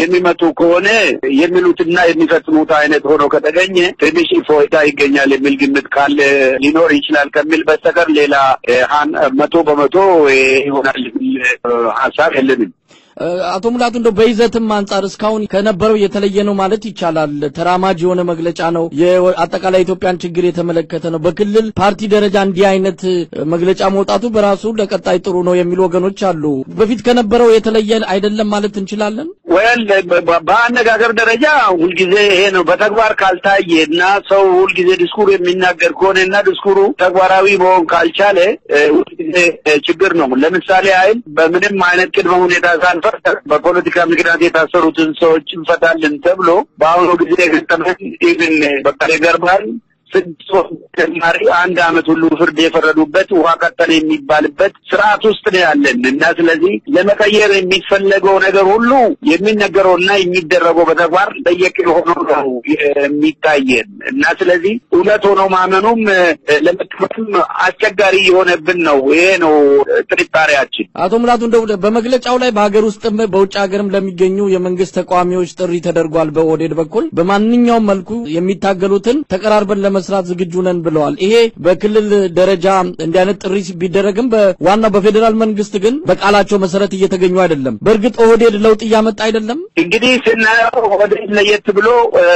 የሚመጡ ከሆነ የሚሉትና የሚፈጽሙት አይነት ሆኖ ከተገኘ ትንሽ ፎይታ ይገኛል የሚል ግምት ካለ ሊኖር ይችላል ከሚል በስተቀር ሌላ መቶ በመቶ ይሆናል የሚል ሀሳብ የለንም። አቶ ሙላቱ እንደው በይዘትም አንጻር እስካሁን ከነበረው የተለየ ነው ማለት ይቻላል። ተራማጅ የሆነ መግለጫ ነው። የአጠቃላይ ኢትዮጵያን ችግር የተመለከተ ነው። በክልል ፓርቲ ደረጃ እንዲህ አይነት መግለጫ መውጣቱ በራሱ ለቀጣይ ጥሩ ነው የሚሉ ወገኖች አሉ። በፊት ከነበረው የተለየ አይደለም ማለት እንችላለን። ወል በአነጋገር ደረጃ ሁልጊዜ ይሄ ነው። በተግባር ካልታየ እና ሰው ሁልጊዜ ዲስኩር የሚናገር ከሆነ እና ዲስኩሩ ተግባራዊ መሆን ካልቻለ ሁልጊዜ ችግር ነው። ለምሳሌ አይል በምንም አይነት ቅድመ ሁኔታ ሳንፈ በፖለቲካ ምክንያት የታሰሩትን ሰዎች እንፈታለን ተብሎ በአሁኑ ጊዜ ገጠመን ኢቭን በቀሌ ገርባን ስድስት ወር ተጨማሪ አንድ አመት ሁሉ ፍርድ የፈረዱበት ውሃ ቀጠለ የሚባልበት ስርዓት ውስጥ ነው ያለን እና ስለዚህ ለመቀየር የሚፈለገው ነገር ሁሉ የሚነገረውና የሚደረገው በተግባር ለየቅል ሆኖ ነው የሚታየን እና ስለዚህ እውነት ሆኖ ማመኑም ለመቀበልም አስቸጋሪ የሆነብን ነው። ይሄ ነው ጥርጣሬያችን። አቶ ሙላቱ እንደው በመግለጫው ላይ በሀገር ውስጥም በውጭ ሀገርም ለሚገኙ የመንግስት ተቃዋሚዎች ጥሪ ተደርጓል። በኦህዴድ በኩል በማንኛውም መልኩ የሚታገሉትን ተቀራርበን ለመስራት ዝግጁ ነን ብለዋል። ይሄ በክልል ደረጃ እንዲህ አይነት ጥሪ ቢደረግም በዋናው በፌዴራል መንግስት ግን በቃላቸው መሰረት እየተገኙ አይደለም። በእርግጥ ኦህዴድ ለውጥ እያመጣ አይደለም። እንግዲህ ስናየው ኦህዴድ ለየት ብሎ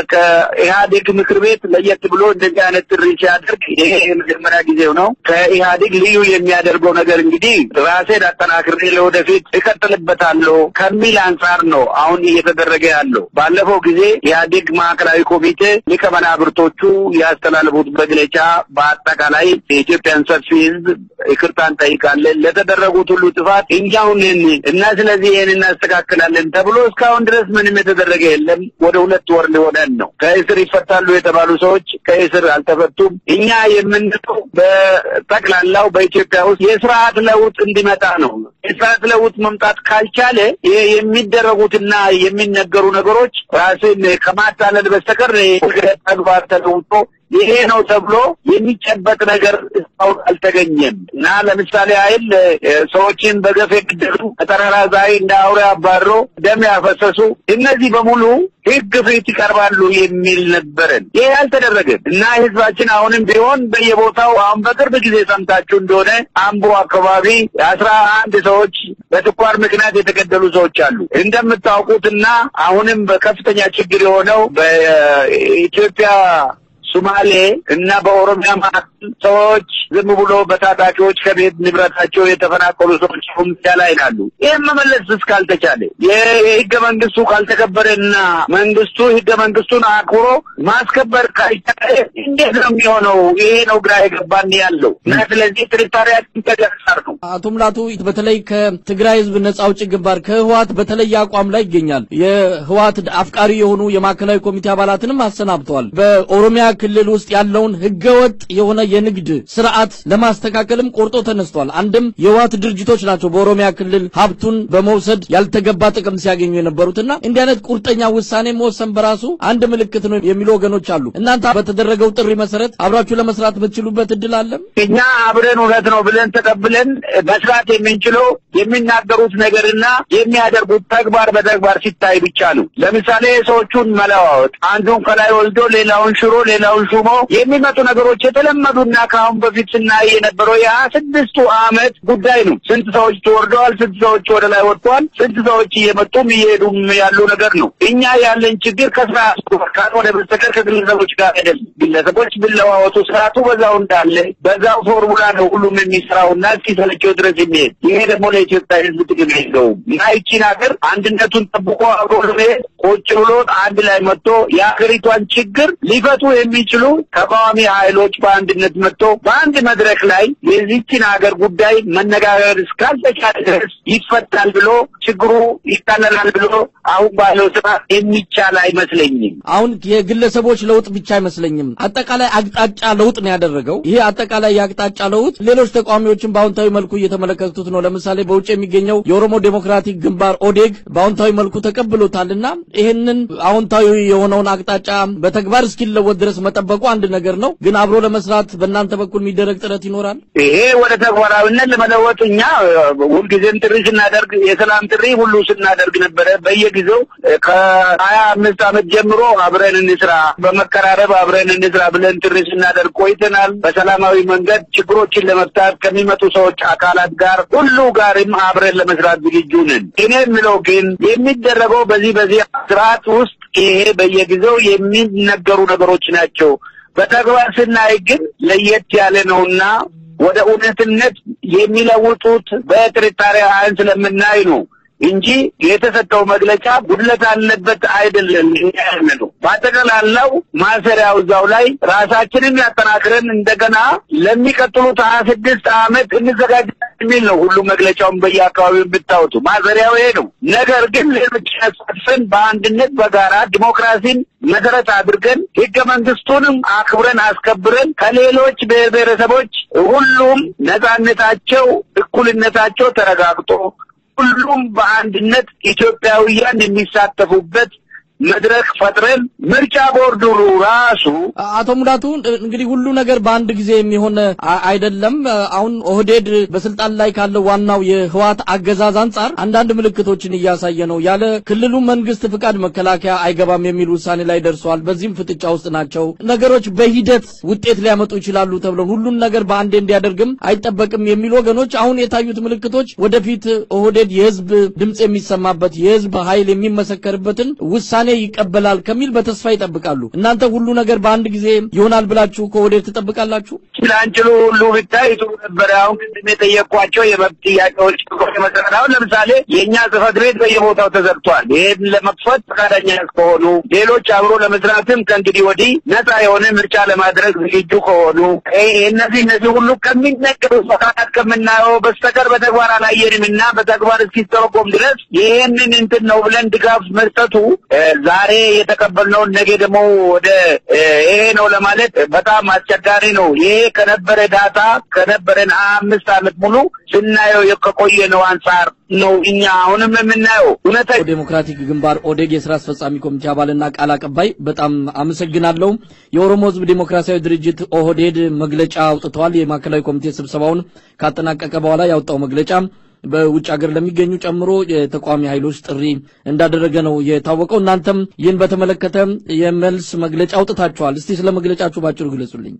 ከኢህአዴግ ምክር ቤት ለየት ብሎ እንደዚህ አይነት ጥሪ ሲያደርግ ይሄ የመጀመሪያ ጊዜው ነው። ከኢህአዴግ ልዩ የሚያደርገው ነገር እንግዲህ ራሴን አጠናክሬ ለወደፊት እቀጥልበታለሁ ከሚል አንጻር ነው አሁን እየተደረገ ያለው። ባለፈው ጊዜ ኢህአዴግ ማዕከላዊ ኮሚቴ ሊቀመናብርቶቹ ያስተላለፉት መግለጫ በአጠቃላይ የኢትዮጵያን ሰፊ ህዝብ ይቅርታ እንጠይቃለን ለተደረጉት ሁሉ ጥፋት እኛው ነን እና ስለዚህ ይህን እናስተካክላለን ተብሎ እስካሁን ድረስ ምንም የተደረገ የለም። ወደ ሁለት ወር ሊሆነን ነው። ከእስር ይፈታሉ የተባሉ ሰዎች ከእስር አልተፈቱም። እኛ የምንለው በጠቅላላው በኢትዮጵያ ውስጥ የስርዓት ለውጥ እንዲመጣ ነው። የስርዓት ለውጥ መምጣት ካልቻለ ይሄ የሚደረጉትና የሚነገሩ ነገሮች ራስን ከማታለል በስተቀር ተግባር ተለውጦ ይሄ ነው ተብሎ የሚጨበጥ ነገር እስካሁን አልተገኘም እና ለምሳሌ አይል ሰዎችን በገፍ የገደሉ ከተራራ ዛይ እንደ አውሬ አባሮ ደም ያፈሰሱ እነዚህ በሙሉ ህግ ፊት ይቀርባሉ የሚል ነበረን። ይሄ አልተደረገም እና ህዝባችን አሁንም ቢሆን በየቦታው አሁን በቅርብ ጊዜ ሰምታችሁ እንደሆነ አምቦ አካባቢ አስራ አንድ ሰዎች በስኳር ምክንያት የተገደሉ ሰዎች አሉ። እንደምታውቁትና አሁንም በከፍተኛ ችግር የሆነው በኢትዮጵያ ሶማሌ እና በኦሮሚያ መካከል ሰዎች ዝም ብሎ በታጣቂዎች ከቤት ንብረታቸው የተፈናቀሉ ሰዎች ሁምዳ ላይ ናሉ። ይህም መመለስ እስካልተቻለ የህገ መንግስቱ ካልተከበረና መንግስቱ ህገ መንግስቱን አክብሮ ማስከበር ካልቻለ እንዴት ነው የሚሆነው? ይሄ ነው ግራ የገባን ያለው እና ስለዚህ ጥርጣሬያችን ተገሳር ነው። አቶ ሙላቱ በተለይ ከትግራይ ህዝብ ነጻ አውጪ ግንባር ከህወሓት በተለየ አቋም ላይ ይገኛል። የህወሓት አፍቃሪ የሆኑ የማዕከላዊ ኮሚቴ አባላትንም አሰናብተዋል። በኦሮሚያ ክልል ውስጥ ያለውን ህገወጥ የሆነ የንግድ ስርዓት ለማስተካከልም ቆርጦ ተነስቷል። አንድም የህወሓት ድርጅቶች ናቸው በኦሮሚያ ክልል ሀብቱን በመውሰድ ያልተገባ ጥቅም ሲያገኙ የነበሩትና እንዲህ አይነት ቁርጠኛ ውሳኔ መወሰን በራሱ አንድ ምልክት ነው የሚሉ ወገኖች አሉ። እናንተ በተደረገው ጥሪ መሰረት አብራችሁ ለመስራት የምትችሉበት እድል አለም? እኛ አብረን እውነት ነው ብለን ተቀብለን መስራት የምንችለው የሚናገሩት ነገርና የሚያደርጉት ተግባር በተግባር ሲታይ ብቻ ነው። ለምሳሌ ሰዎቹን መለዋወጥ፣ አንዱን ከላይ ወልዶ ሌላውን ሽሮ ሌላውን ሹሞ የሚመጡ ነገሮች የተለመዱና ከአሁን በፊት ስናይ የነበረው የሀያ ስድስቱ አመት ጉዳይ ነው። ስንት ሰዎች ተወርደዋል፣ ስንት ሰዎች ወደ ላይ ወጥተዋል፣ ስንት ሰዎች እየመጡም እየሄዱም ያሉ ነገር ነው። እኛ ያለን ችግር ከስርዓቱ ካልሆነ በስተቀር ከግለሰቦች ጋር አይደለም። ግለሰቦች ቢለዋወጡ ስርዓቱ በዛው እንዳለ በዛው ፎርሙላ ነው ሁሉም የሚሰራውና እስኪሰለቸው ድረስ የሚሄድ ይሄ ደግሞ ለኢትዮጵያ ሕዝብ ጥቅም የለውም እና ይቺን ሀገር አንድነቱን ጠብቆ አብሮ ለመሄድ ቁጭ ብሎ አንድ ላይ መጥቶ የሀገሪቷን ችግር ሊፈቱ የሚችሉ ተቃዋሚ ኃይሎች በአንድነት መጥቶ በአንድ መድረክ ላይ የዚችን ሀገር ጉዳይ መነጋገር እስካልተቻለ ድረስ ይፈታል ብሎ ችግሩ ይቃለላል ብሎ አሁን ባለው ስርዓት የሚቻል አይመስለኝም። አሁን የግለሰቦች ለውጥ ብቻ አይመስለኝም። አጠቃላይ አቅጣጫ ለውጥ ነው ያደረገው። ይሄ አጠቃላይ የአቅጣጫ ለውጥ ሌሎች ተቃዋሚዎችን በአዎንታዊ መልኩ እየተመለከቱት ነው። ለምሳሌ በውጭ የሚገኘው የኦሮሞ ዴሞክራቲክ ግንባር ኦዴግ በአዎንታዊ መልኩ ተቀብሎታልና ይህንን አዎንታዊ የሆነውን አቅጣጫ በተግባር እስኪለወጥ ድረስ መጠበቁ አንድ ነገር ነው። ግን አብሮ ለመስራት በእናንተ በኩል የሚደረግ ጥረት ይኖራል። ይሄ ወደ ተግባራዊነት ለመለወጥ እኛ ሁልጊዜም ጥሪ ስናደርግ የሰላም ጥሪ ሁሉ ስናደርግ ነበረ። በየጊዜው ከሀያ አምስት ዓመት ጀምሮ አብረን እንስራ፣ በመቀራረብ አብረን እንስራ ብለን ጥሪ ስናደርግ ቆይተናል። በሰላማዊ መንገድ ችግሮችን ለመፍታት ከሚመጡ ሰዎች አካላት ጋር ሁሉ ጋርም አብረን ለመስራት ዝግጁ ነን። እኔ የምለው ግን የሚደረገው በዚህ በዚህ ስርዓት ውስጥ ይሄ በየጊዜው የሚነገሩ ነገሮች ናቸው። በተግባር ስናይ ግን ለየት ያለ ነውና ወደ እውነትነት የሚለውጡት በጥርጣሬ አይን ስለምናይ ነው እንጂ የተሰጠው መግለጫ ጉድለት አለበት አይደለም። እኛ ያምነው በአጠቃላላው ማሰሪያው እዛው ላይ ራሳችንን ያጠናክረን እንደገና ለሚቀጥሉት ሀያ ስድስት ዓመት እንዘጋጅ የሚል ነው። ሁሉ መግለጫውን በየአካባቢው የምታወጡ ማሰሪያው ይሄ ነው። ነገር ግን ሌሎች ያሳትፈን በአንድነት በጋራ ዲሞክራሲን መሰረት አድርገን ህገ መንግስቱንም አክብረን አስከብረን ከሌሎች ብሔር ብሔረሰቦች ሁሉም ነጻነታቸው፣ እኩልነታቸው ተረጋግጦ ሁሉም በአንድነት ኢትዮጵያውያን የሚሳተፉበት መድረክ ፈጥረን ምርጫ ቦርዱ ራሱ አቶ ሙላቱ እንግዲህ ሁሉ ነገር በአንድ ጊዜ የሚሆን አይደለም። አሁን ኦህዴድ በስልጣን ላይ ካለው ዋናው የህዋት አገዛዝ አንጻር አንዳንድ ምልክቶችን እያሳየ ነው። ያለ ክልሉ መንግስት ፍቃድ መከላከያ አይገባም የሚል ውሳኔ ላይ ደርሰዋል። በዚህም ፍጥጫ ውስጥ ናቸው። ነገሮች በሂደት ውጤት ሊያመጡ ይችላሉ ተብለው ሁሉን ነገር በአንዴ እንዲያደርግም አይጠበቅም የሚሉ ወገኖች አሁን የታዩት ምልክቶች ወደፊት ኦህዴድ የህዝብ ድምፅ የሚሰማበት የህዝብ ኃይል የሚመሰከርበትን ውሳኔ ይቀበላል ከሚል በተስፋ ይጠብቃሉ። እናንተ ሁሉ ነገር በአንድ ጊዜ ይሆናል ብላችሁ ከወዴት ትጠብቃላችሁ? ችላንችሉ ሁሉ ብታይ ጥሩ ነበረ። አሁን ቅድም የጠየቅኳቸው የመብት ጥያቄዎች መሰረት አሁን ለምሳሌ የእኛ ጽህፈት ቤት በየቦታው ተዘግቷል። ይህን ለመክፈት ፈቃደኛ ከሆኑ ሌሎች አብሮ ለመስራትም ከእንግዲህ ወዲህ ነፃ የሆነ ምርጫ ለማድረግ ዝግጁ ከሆኑ እነዚህ እነዚህ ሁሉ ከሚነገሩ መካከል ከምናየው በስተቀር በተግባር አላየንም እና በተግባር እስኪተረጎም ድረስ ይህንን እንትን ነው ብለን ድጋፍ መስጠቱ ዛሬ የተቀበልነውን ነገ ደግሞ ወደ ይሄ ነው ለማለት በጣም አስቸጋሪ ነው። ይሄ ከነበረ ዳታ ከነበረን አምስት ዓመት ሙሉ ስናየው ከቆየ ነው አንጻር ነው እኛ አሁንም የምናየው እውነታ ዴሞክራቲክ ግንባር ኦዴግ የስራ አስፈጻሚ ኮሚቴ አባልና ቃል አቀባይ በጣም አመሰግናለሁ። የኦሮሞ ሕዝብ ዴሞክራሲያዊ ድርጅት ኦህዴድ መግለጫ አውጥተዋል። የማዕከላዊ ኮሚቴ ስብሰባውን ካጠናቀቀ በኋላ ያወጣው መግለጫ በውጭ ሀገር ለሚገኙ ጨምሮ የተቃዋሚ ኃይሎች ጥሪ እንዳደረገ ነው የታወቀው። እናንተም ይህን በተመለከተ የመልስ መግለጫ አውጥታችኋል። እስቲ ስለ መግለጫችሁ ባጭሩ ግለጹልኝ።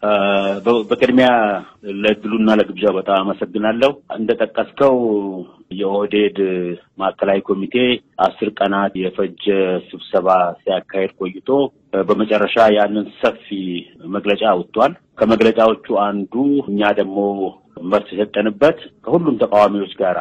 በቅድሚያ ለእድሉና ለግብዣው በጣም አመሰግናለሁ። እንደጠቀስከው የኦህዴድ ማዕከላዊ ኮሚቴ አስር ቀናት የፈጀ ስብሰባ ሲያካሄድ ቆይቶ በመጨረሻ ያንን ሰፊ መግለጫ አውጥቷል። ከመግለጫዎቹ አንዱ እኛ ደግሞ መልስ የሰጠንበት ከሁሉም ተቃዋሚዎች ጋር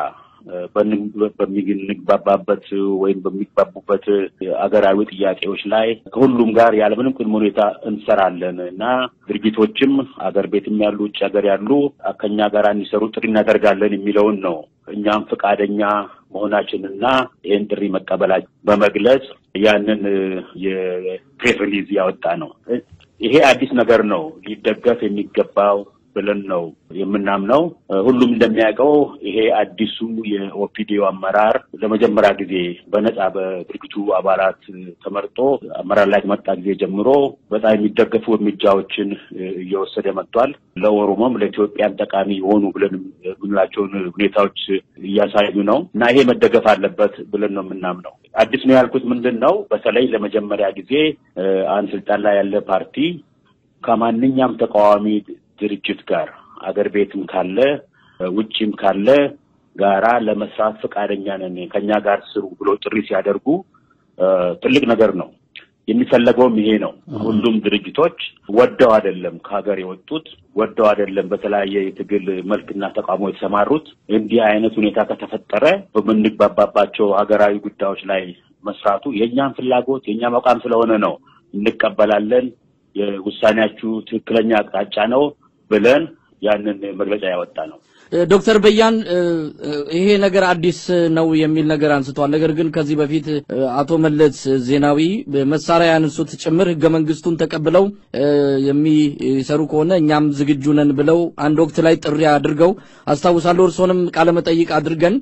በምንግባባበት ወይም በሚግባቡበት አገራዊ ጥያቄዎች ላይ ከሁሉም ጋር ያለምንም ቅድመ ሁኔታ እንሰራለን እና ድርጅቶችም አገር ቤትም ያሉ ውጭ ሀገር ያሉ ከኛ ጋር እንዲሰሩ ጥሪ እናደርጋለን የሚለውን ነው። እኛም ፈቃደኛ መሆናችንና ይህን ጥሪ መቀበላችን በመግለጽ ያንን የፕሬስ ሪሊዝ ያወጣ ነው። ይሄ አዲስ ነገር ነው፣ ሊደገፍ የሚገባው ብለን ነው የምናምነው። ሁሉም እንደሚያውቀው ይሄ አዲሱ የኦፒዲዮ አመራር ለመጀመሪያ ጊዜ በነጻ በድርጅቱ አባላት ተመርጦ አመራር ላይ ከመጣ ጊዜ ጀምሮ በጣም የሚደገፉ እርምጃዎችን እየወሰደ መጥቷል። ለኦሮሞም ለኢትዮጵያም ጠቃሚ የሆኑ ብለን የምንላቸውን ሁኔታዎች እያሳዩ ነው እና ይሄ መደገፍ አለበት ብለን ነው የምናምነው። አዲስ ነው ያልኩት ምንድን ነው፣ በተለይ ለመጀመሪያ ጊዜ አንድ ስልጣን ላይ ያለ ፓርቲ ከማንኛውም ተቃዋሚ ድርጅት ጋር አገር ቤትም ካለ ውጭም ካለ ጋራ ለመስራት ፈቃደኛ ነን ከኛ ጋር ስሩ ብሎ ጥሪ ሲያደርጉ ትልቅ ነገር ነው። የሚፈለገውም ይሄ ነው። ሁሉም ድርጅቶች ወደው አይደለም ከሀገር የወጡት፣ ወደው አይደለም በተለያየ የትግል መልክና ተቃውሞ የተሰማሩት። እንዲህ አይነት ሁኔታ ከተፈጠረ በምንግባባባቸው ሀገራዊ ጉዳዮች ላይ መስራቱ የእኛም ፍላጎት የእኛም አቋም ስለሆነ ነው። እንቀበላለን፣ የውሳኔያችሁ ትክክለኛ አቅጣጫ ነው ብለን ያንን መግለጫ ያወጣ ነው። ዶክተር በያን ይሄ ነገር አዲስ ነው የሚል ነገር አንስተዋል። ነገር ግን ከዚህ በፊት አቶ መለስ ዜናዊ መሳሪያ ያነሱት ጭምር ህገ መንግስቱን ተቀብለው የሚሰሩ ከሆነ እኛም ዝግጁ ነን ብለው አንድ ወቅት ላይ ጥሪ አድርገው አስታውሳለሁ። እርስዎንም ቃለመጠይቅ አድርገን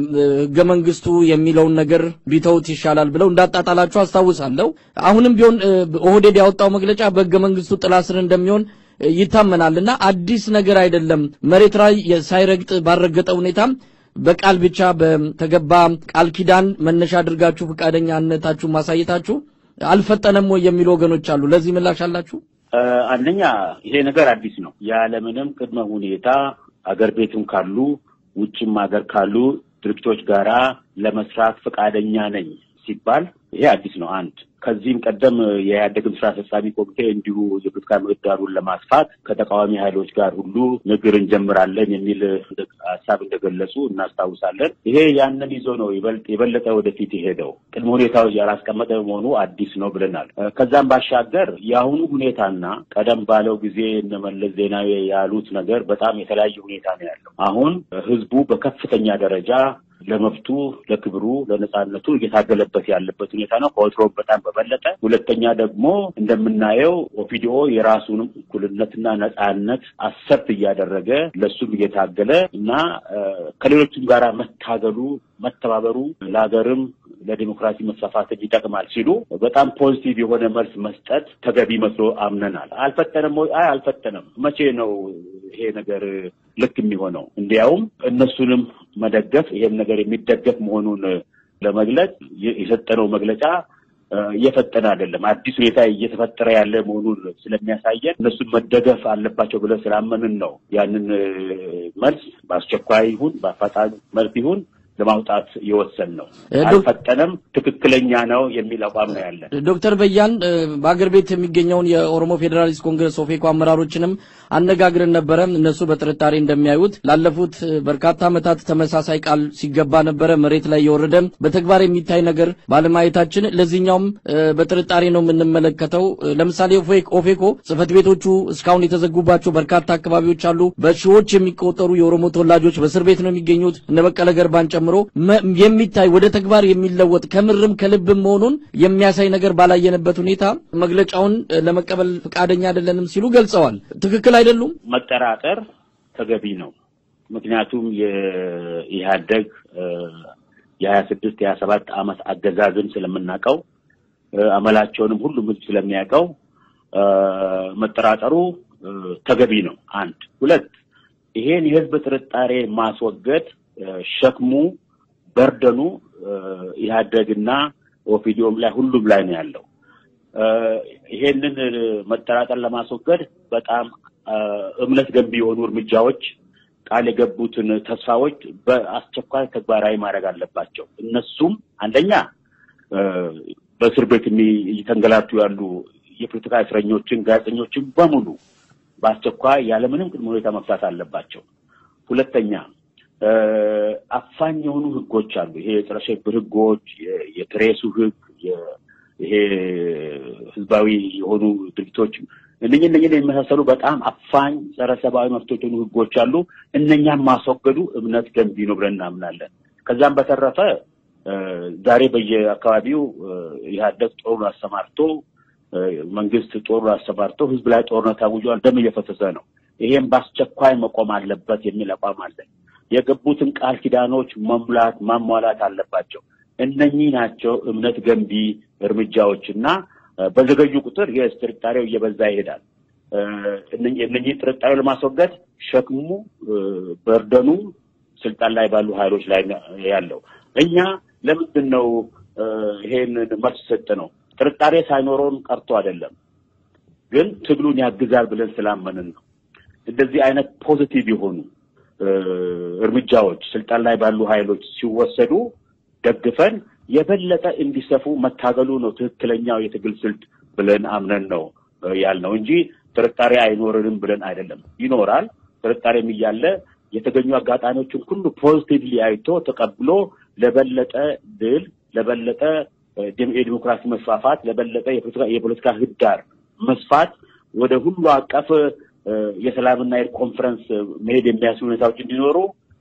ህገ መንግስቱ የሚለውን ነገር ቢተውት ይሻላል ብለው እንዳጣጣላቸው አስታውሳለሁ። አሁንም ቢሆን ኦህዴድ ያወጣው መግለጫ በህገ መንግስቱ ጥላ ስር እንደሚሆን ይታመናል እና አዲስ ነገር አይደለም። መሬት ላይ ሳይረግጥ ባልረገጠ ሁኔታም በቃል ብቻ በተገባ ቃል ኪዳን መነሻ አድርጋችሁ ፈቃደኛነታችሁ ማሳየታችሁ አልፈጠነም ወይ የሚሉ ወገኖች አሉ። ለዚህ ምላሽ አላችሁ? አንደኛ ይሄ ነገር አዲስ ነው። ያለምንም ቅድመ ሁኔታ አገር ቤትም ካሉ ውጭም ሀገር ካሉ ድርጅቶች ጋራ ለመስራት ፈቃደኛ ነኝ ሲባል ይሄ አዲስ ነው። አንድ ከዚህም ቀደም የኢህአዴግም ስራ አስፈጻሚ ኮሚቴ እንዲሁ የፖለቲካ ምህዳሩን ለማስፋት ከተቃዋሚ ኃይሎች ጋር ሁሉ ንግግር እንጀምራለን የሚል ሀሳብ እንደገለጹ እናስታውሳለን። ይሄ ያንን ይዞ ነው የበለጠ ወደፊት የሄደው። ቅድመ ሁኔታዎች ያላስቀመጠ መሆኑ አዲስ ነው ብለናል። ከዛም ባሻገር የአሁኑ ሁኔታና ቀደም ባለው ጊዜ እነ መለስ ዜናዊ ያሉት ነገር በጣም የተለያየ ሁኔታ ነው ያለው። አሁን ህዝቡ በከፍተኛ ደረጃ ለመብቱ፣ ለክብሩ፣ ለነጻነቱ እየታገለበት ያለበት ሁኔታ ነው ከወትሮ በጣም በበለጠ። ሁለተኛ ደግሞ እንደምናየው ኦፒዲኦ የራሱንም እኩልነትና ነጻነት አሰብት እያደረገ ለሱም እየታገለ እና ከሌሎችም ጋራ መታገሉ መተባበሩ ለሀገርም ለዲሞክራሲ መስፋፋትን ይጠቅማል ሲሉ በጣም ፖዚቲቭ የሆነ መልስ መስጠት ተገቢ መስሎ አምነናል። አልፈጠነም ወይ? አይ አልፈጠነም። መቼ ነው ይሄ ነገር ልክ የሚሆነው? እንዲያውም እነሱንም መደገፍ ይሄም ነገር የሚደገፍ መሆኑን ለመግለጽ የሰጠነው መግለጫ እየፈጠነ አይደለም። አዲስ ሁኔታ እየተፈጠረ ያለ መሆኑን ስለሚያሳየን እነሱን መደገፍ አለባቸው ብለን ስላመንን ነው ያንን መልስ በአስቸኳይ ይሁን በአፋጣኝ መልስ ይሁን ለማውጣት የወሰን ነው። አልፈጠነም፣ ትክክለኛ ነው የሚል አቋም ነው ያለን። ዶክተር በያን በአገር ቤት የሚገኘውን የኦሮሞ ፌዴራሊስት ኮንግረስ ኦፌኮ አመራሮችንም አነጋግረን ነበረ። እነሱ በጥርጣሬ እንደሚያዩት ላለፉት በርካታ ዓመታት ተመሳሳይ ቃል ሲገባ ነበረ። መሬት ላይ የወረደ በተግባር የሚታይ ነገር ባለማየታችን ለዚህኛውም በጥርጣሬ ነው የምንመለከተው። ለምሳሌ ኦፌኮ ጽህፈት ቤቶቹ እስካሁን የተዘጉባቸው በርካታ አካባቢዎች አሉ። በሺዎች የሚቆጠሩ የኦሮሞ ተወላጆች በእስር ቤት ነው የሚገኙት እነ በቀለ ገርባን ጨምሮ የሚታይ ወደ ተግባር የሚለወጥ ከምርም ከልብም መሆኑን የሚያሳይ ነገር ባላየንበት ሁኔታ መግለጫውን ለመቀበል ፈቃደኛ አይደለንም ሲሉ ገልጸዋል። ትክክል አይደሉም። መጠራጠር ተገቢ ነው። ምክንያቱም የኢህአደግ የሀያ ስድስት የሀያ ሰባት ዓመት አገዛዝን ስለምናውቀው አመላቸውንም ሁሉም ህዝብ ስለሚያውቀው መጠራጠሩ ተገቢ ነው። አንድ ሁለት ይሄን የህዝብ ጥርጣሬ ማስወገድ ሸክሙ በርደኑ ኢህአደግና ኦፒዲዮም ላይ ሁሉም ላይ ነው ያለው። ይሄንን መጠራጠር ለማስወገድ በጣም እምነት ገንቢ የሆኑ እርምጃዎች ቃል የገቡትን ተስፋዎች በአስቸኳይ ተግባራዊ ማድረግ አለባቸው። እነሱም አንደኛ በእስር ቤት እየተንገላቱ ያሉ የፖለቲካ እስረኞችን፣ ጋዜጠኞችን በሙሉ በአስቸኳይ ያለምንም ቅድመ ሁኔታ መፍታት አለባቸው። ሁለተኛ አፋኝ የሆኑ ህጎች አሉ። ይሄ የጸረ ሽብር ህጎች፣ የፕሬሱ ህግ፣ ይሄ ህዝባዊ የሆኑ ድርጊቶች እነኝ እነኝን የሚመሳሰሉ በጣም አፋኝ ጸረ ሰብአዊ መብቶች የሆኑ ህጎች አሉ። እነኛም ማስወገዱ እምነት ገንቢ ነው ብለን እናምናለን። ከዛም በተረፈ ዛሬ በየአካባቢው ኢህአደግ ጦሩን አሰማርቶ መንግስት ጦሩን አሰማርቶ ህዝብ ላይ ጦርነት አውጇል። ደም እየፈሰሰ ነው። ይሄም በአስቸኳይ መቆም አለበት የሚል አቋም አለን። የገቡትን ቃል ኪዳኖች መሙላት ማሟላት አለባቸው። እነኚህ ናቸው እምነት ገንቢ እርምጃዎች እና በዘገዩ ቁጥር የስ ጥርጣሬው እየበዛ ይሄዳል። እነኚህ ጥርጣሬው ለማስወገድ ሸክሙ በርደኑ ስልጣን ላይ ባሉ ኃይሎች ላይ ያለው እኛ ለምንድን ነው ይሄን መልስ ሰጥ ነው? ጥርጣሬ ሳይኖረውን ቀርቶ አይደለም፣ ግን ትግሉን ያግዛል ብለን ስላመንን ነው። እንደዚህ አይነት ፖዚቲቭ የሆኑ እርምጃዎች ስልጣን ላይ ባሉ ኃይሎች ሲወሰዱ ደግፈን የበለጠ እንዲሰፉ መታገሉ ነው ትክክለኛው የትግል ስልት ብለን አምነን ነው ያልነው እንጂ ጥርጣሬ አይኖርንም ብለን አይደለም። ይኖራል። ጥርጣሬም እያለ የተገኙ አጋጣሚዎችን ሁሉ ፖዚቲቭሊ አይቶ ተቀብሎ ለበለጠ ድል፣ ለበለጠ የዲሞክራሲ መስፋፋት፣ ለበለጠ የፖለቲካ ምህዳር መስፋት ወደ ሁሉ አቀፍ የሰላምና የእርቅ ኮንፈረንስ መሄድ የሚያስችሉ ሁኔታዎች እንዲኖሩ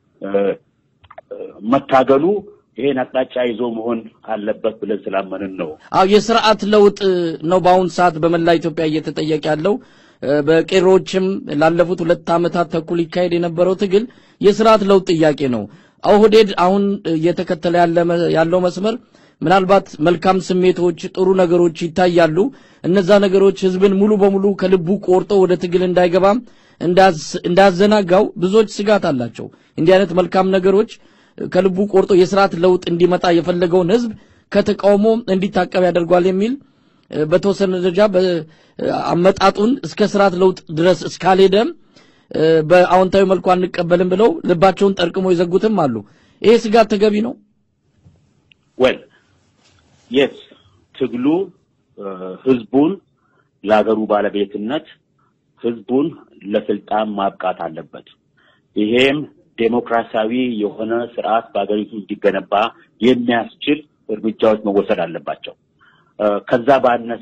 መታገሉ ይሄን አቅጣጫ ይዞ መሆን አለበት ብለን ስላመንን ነው። አዎ የስርዓት ለውጥ ነው በአሁን ሰዓት በመላ ኢትዮጵያ እየተጠየቀ ያለው። በቄሮዎችም ላለፉት ሁለት ዓመታት ተኩል ይካሄድ የነበረው ትግል የስርዓት ለውጥ ጥያቄ ነው። ኦህዴድ አሁን እየተከተለ ያለው መስመር ምናልባት መልካም ስሜቶች፣ ጥሩ ነገሮች ይታያሉ። እነዛ ነገሮች ህዝብን ሙሉ በሙሉ ከልቡ ቆርጦ ወደ ትግል እንዳይገባም እንዳዘናጋው ብዙዎች ስጋት አላቸው። እንዲህ አይነት መልካም ነገሮች ከልቡ ቆርጦ የስርዓት ለውጥ እንዲመጣ የፈለገውን ህዝብ ከተቃውሞ እንዲታቀብ ያደርጓል የሚል በተወሰነ ደረጃ አመጣጡን እስከ ስርዓት ለውጥ ድረስ እስካልሄደም በአዎንታዊ መልኩ አንቀበልም ብለው ልባቸውን ጠርቅሞ የዘጉትም አሉ። ይሄ ስጋት ተገቢ ነው? ወል የስ ትግሉ ህዝቡን ለሀገሩ ባለቤትነት ህዝቡን ለስልጣን ማብቃት አለበት። ይሄም ዴሞክራሲያዊ የሆነ ስርዓት በሀገሪቱ እንዲገነባ የሚያስችል እርምጃዎች መወሰድ አለባቸው። ከዛ ባነሰ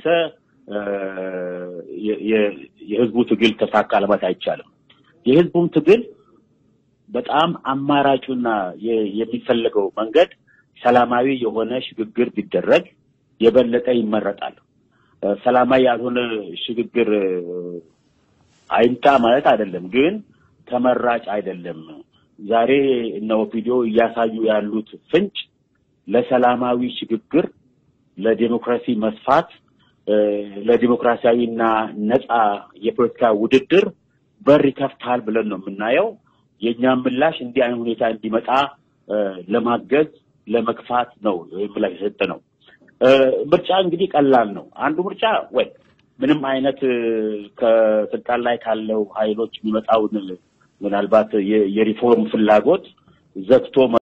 የህዝቡ ትግል ተሳካ ለማለት አይቻልም። የህዝቡም ትግል በጣም አማራጩና የሚፈለገው መንገድ ሰላማዊ የሆነ ሽግግር ቢደረግ የበለጠ ይመረጣል። ሰላማዊ ያልሆነ ሽግግር አይምጣ ማለት አይደለም፣ ግን ተመራጭ አይደለም። ዛሬ እነ ኦፒዲዮ እያሳዩ ያሉት ፍንጭ ለሰላማዊ ሽግግር፣ ለዲሞክራሲ መስፋት፣ ለዲሞክራሲያዊና ነፃ የፖለቲካ ውድድር በር ይከፍታል ብለን ነው የምናየው። የእኛም ምላሽ እንዲህ አይነት ሁኔታ እንዲመጣ ለማገዝ ለመግፋት ነው ምላሽ የሰጠ ነው። ምርጫ እንግዲህ ቀላል ነው። አንዱ ምርጫ ወይ ምንም አይነት ከስልጣን ላይ ካለው ኃይሎች የሚመጣውን ምናልባት የሪፎርም ፍላጎት ዘግቶ